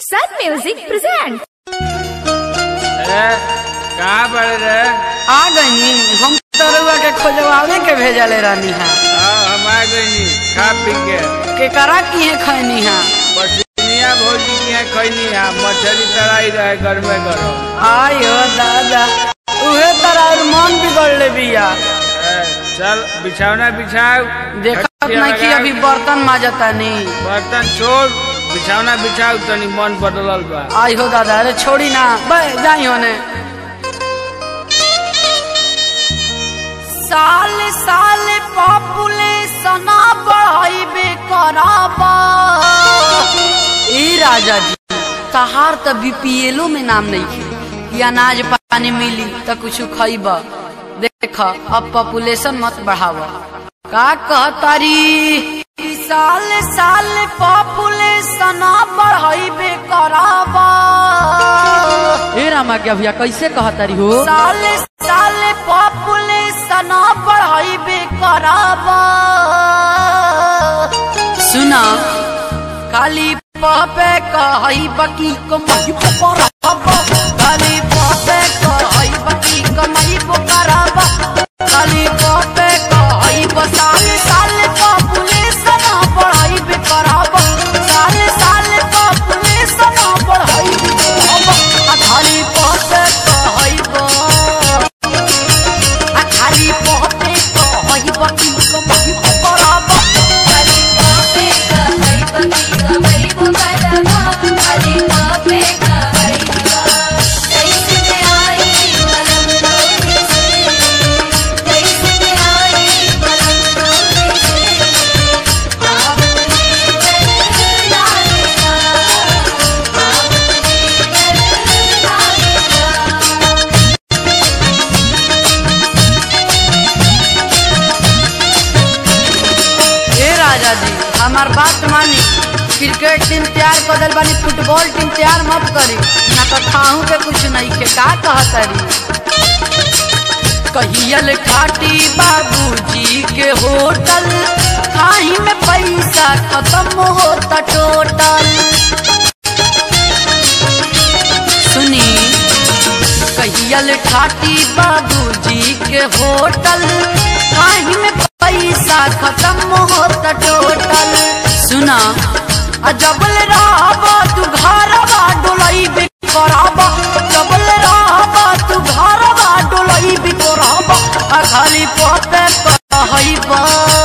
Sun Music presents. ए, कहाँ पड़े रे आ गई हम तरुआ के खोजवावे के भेजले रहनी है हाँ हम आ गई खा पी के केकरा की है खैनी है पश्चिमिया भौजी की यहाँ खैनी है मछली तराई रहे घर में गरम आयो दादा उहे तरह और मन बिगड़ले बिया ए, चल बिछौना बिछाओ देखत खटिया नहीं कि लगा, अभी बर्तन माजता नहीं बर्तन छोड़ बिछौना बिछाओ तनी मन बदलल बा आई हो दादा अरे छोड़ी ना बे जाई होने साल साल पॉपुलेशन बढ़ाइबे कराबा ई राजा जी तहार त बीपीएलो में नाम नहीं खे कि अनाज पानी मिली त कुछ खइबा देख अब पॉपुलेशन मत बढ़ावा का कहतारी ई साल साल पॉपुलेशन बढ़ाइबे कराबा ए रामा के अभिया कैसे कहतारी हो साल साल पॉपुलेशन बढ़ाइबे कराबा सुना खाली पापे कहई बकी कमाई कराबा खाली पापे कहई बकी कमाई कराबा खाली पापे कहई साल साल पॉपुलेशन बढ़ाइबे कराबा साल साल पॉपुलेशन बढ़ाइबे कराबा आ खाली पापे कहई आ खाली पहते कहई बकी कमाई कराबा खाली पापे कहई बकी कमई पुकारबा खाली पापे कहई बा कैसे आई मलम रोके से कैसे आई मलम रोके से आप ने कर लालेगा आप ने कर लालेगा ए राजा जी हमार बात मानी क्रिकेट टीम तैयार कर दिल बानी फुटबॉल टीम तैयार मत करी ना तो खाहू के कुछ नहीं के का कहतरी कहियल खाटी बाबूजी के होटल खाही में पैसा खत्म होता टोटल सुनी कहियल ठाटी बाबूजी के होटल काहे में पैसा खत्म होता टोटल सुना आ जबल रहबा तू घरवा डोलई भी कराबा जबल रहबा तू घरवा डोलई भी कराबा आ खाली पपे कहइबा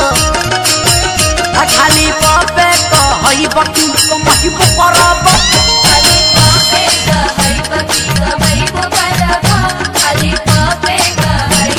आ खाली पपे कहइबा कि कमाई कराबा खाली पापे कहई बकी कमई पुकारबा खाली पापे कहई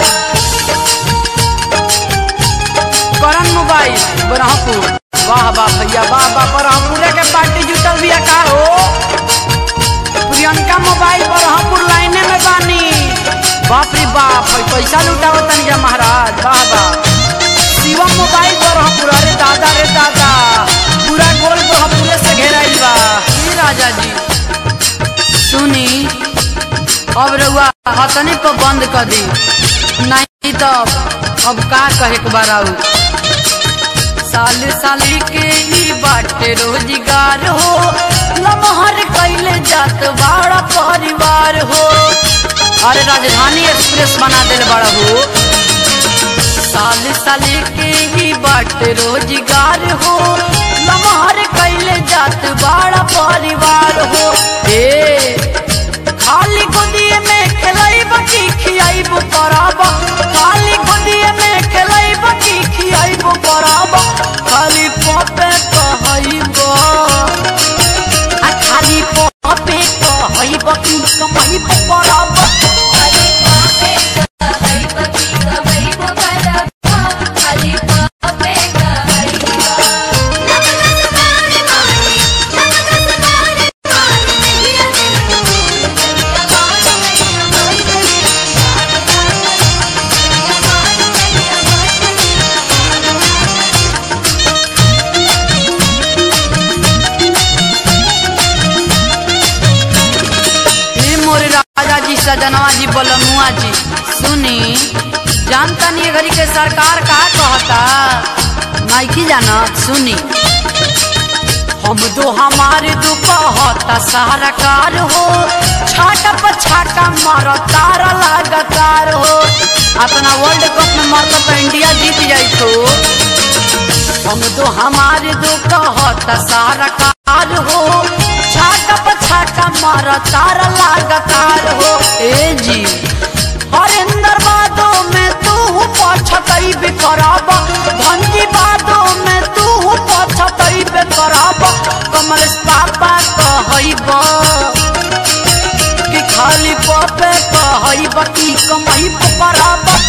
बा करन मोबाइल बरहपुर वाह वाह भैया वाह वाह बरहपुरे के पार्टी जुटल बिया का हो प्रियंका मोबाइल बरहपुर लाइने में बानी बाप रे बाप है पैसा लुटाओ तनिया महाराज वाह वाह शिवम मोबाइल बरहपुर अरे दादा रे दादा पूरा गोल बरहपुरे से घेराइल बा ई राजा जी सुनी अब रउआ हतने पर बंद कर दी नहीं तो अब का कहे के बाराऊ साल साल के ही बाटे रोजगार हो लमहर कैले जात बड़ा परिवार हो अरे राजधानी एक्सप्रेस बना दिल बड़ा हो साल साल के ही बाटे रोजगार हो लमहर कैले जात बड़ा परिवार हो ए खाली गोदिए में खेलाई बकी खियाई बो कराबा खाली गोदिए में खेलाई बकी खियाई बो कराबा खाली पपे कहइबो आ खाली पपे कहइबो कि कमाई बो कराबा खाली पापे कहई बकी कमई पुकारबा खाली पापे कहई बा नमक सबारे मानी नमक सबारे मानी मेरिया दिल मेरिया बात मेरिया बात हे मोरे राजा जी सजनवा जी बलमुआ जी सुनी जानता नहीं घड़ी के सरकार का कहता नहीं की जाना सुनी हम दो हमारे दो कहता सारा कार हो छाटा पर छाटा मारो तारा लगातार हो अपना वर्ल्ड कप में मारता तो इंडिया जीत जाई तो हम दो हमारे दो कहता सारा कार हो छाटा पर छाटा मारो तारा लगातार हो ए जी हरिंदर बादो में तू पछतई बे करब धनजी बादो में तू पछतई बे करब कमलेश पापा कहब कि खाली पपे कहब कि कमई परब